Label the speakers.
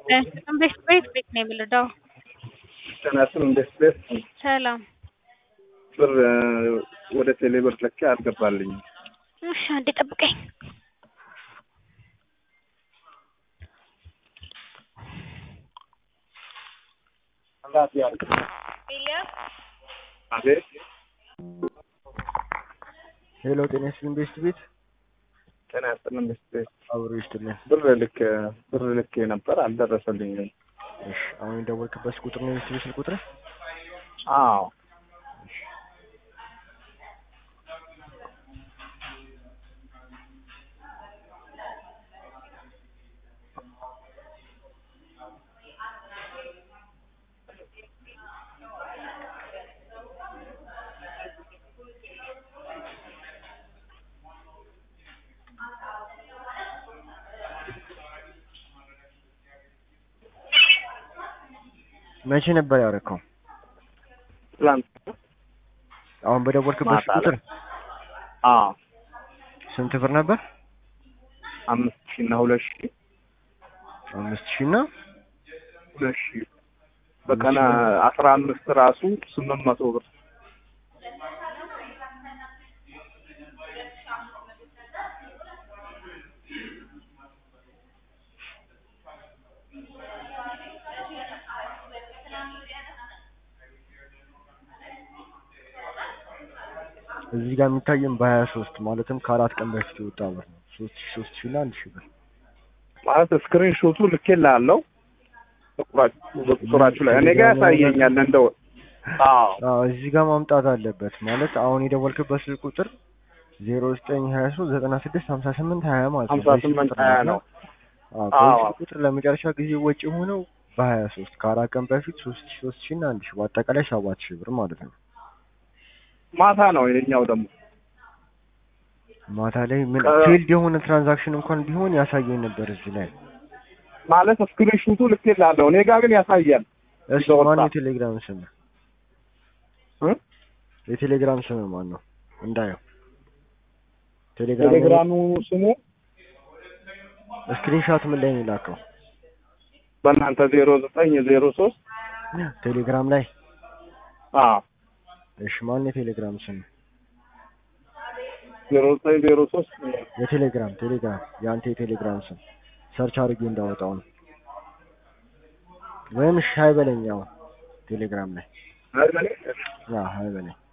Speaker 1: ቤት ቤት ቤት ነው የምልዳው።
Speaker 2: ጤናስን እንዴት ቤት
Speaker 1: ሰላም።
Speaker 2: ብር ወደ ቴሌ ብር ልኬ አልገባልኝም።
Speaker 1: እሺ አንዴ ጠብቀኝ።
Speaker 2: አቤት
Speaker 3: ሄሎ ጤና ይስጥልኝ ቤስት ቤት
Speaker 2: ጤና ይስጥልኝ ቤት ቤት
Speaker 3: አብሮ ይስጥልኝ።
Speaker 2: ብር ልክ ብር ልክ ነበር አልደረሰልኝም።
Speaker 3: እሺ አሁን የደወልክበት ቁጥር ነው የቤስት ቤት ስልክ ቁጥር?
Speaker 2: አዎ
Speaker 3: መቼ ነበር ያደረከው?
Speaker 2: ትላንት
Speaker 3: አሁን በደወልክበት
Speaker 2: ማታ
Speaker 3: ቁጥር
Speaker 2: አዎ
Speaker 3: ስንት ብር ነበር?
Speaker 2: አምስት ሺህ እና ሁለት ሺህ
Speaker 3: አምስት ሺህ እና
Speaker 2: ሁለት ሺህ በቀን አስራ አምስት ራሱ ስምንት መቶ ብር
Speaker 3: እዚህ ጋር የሚታየን በሀያ ሶስት ማለትም ከአራት ቀን በፊት የወጣ ብር ነው። ሶስት ሺህ ሶስት ሺህ እና አንድ ሺህ ብር
Speaker 2: ማለት ስክሪን ሾቱ ልኬልሃለሁ በቁጥራችሁ ላይ እኔ ጋር ያሳየኛል እንደው አዎ
Speaker 3: አዎ እዚህ ጋር ማምጣት አለበት ማለት አሁን የደወልክበት ስልክ ቁጥር ዜሮ ዘጠኝ ሀያ ሶስት ዘጠና ስድስት ሀምሳ ስምንት ሀያ ማለት ነው።
Speaker 2: ሀምሳ
Speaker 3: በዚህ
Speaker 2: ስምንት
Speaker 3: ቁጥር
Speaker 2: ሀያ
Speaker 3: ነው።
Speaker 2: ነው
Speaker 3: አዎ
Speaker 2: አዎ።
Speaker 3: በዚህ ቁጥር ለመጨረሻ ጊዜ ወጪ ሆነው በሀያ ሶስት ከአራት ቀን በፊት ሶስት ሺህ ሶስት ሺህ እና አንድ ሺህ በአጠቃላይ ሰባት ሺህ ብር ማለት ነው።
Speaker 2: ማታ ነው የኛው ደግሞ
Speaker 3: ማታ ላይ ምን
Speaker 2: ከ-
Speaker 3: ፊልድ የሆነ ትራንዛክሽን እንኳን ቢሆን ያሳየኝ ነበር እዚህ ላይ።
Speaker 2: ማለት ስክሪን ሾቱ ልኬልሃለሁ እኔ ጋር ግን ያሳያል
Speaker 3: እሺ
Speaker 2: ይዘው
Speaker 3: ማን
Speaker 2: ወጣ።
Speaker 3: የቴሌግራም ስም
Speaker 2: እ?
Speaker 3: የቴሌግራም ስም ማን ነው? እንዳየው ቴሌግራም
Speaker 2: ቴሌግራሙ ስሙ
Speaker 3: ስክሪንሾት ምን ላይ ነው የላከው?
Speaker 2: በእናንተ ዜሮ ዘጠኝ ዜሮ ሶስት
Speaker 3: ቴሌግራም ላይ
Speaker 2: አዎ
Speaker 3: እሺ ማን የቴሌግራም ስም?
Speaker 2: ዜሮ ዘጠኝ ዜሮ ሶስት
Speaker 3: የቴሌግራም ቴሌግራም የአንተ የቴሌግራም ስም ሰርች አድርጌ እንዳወጣው ነው። ወይም እሺ ሀይ በለኝ አሁን ቴሌግራም ላይ
Speaker 2: አይደል?
Speaker 3: አዎ ሀይ በለኝ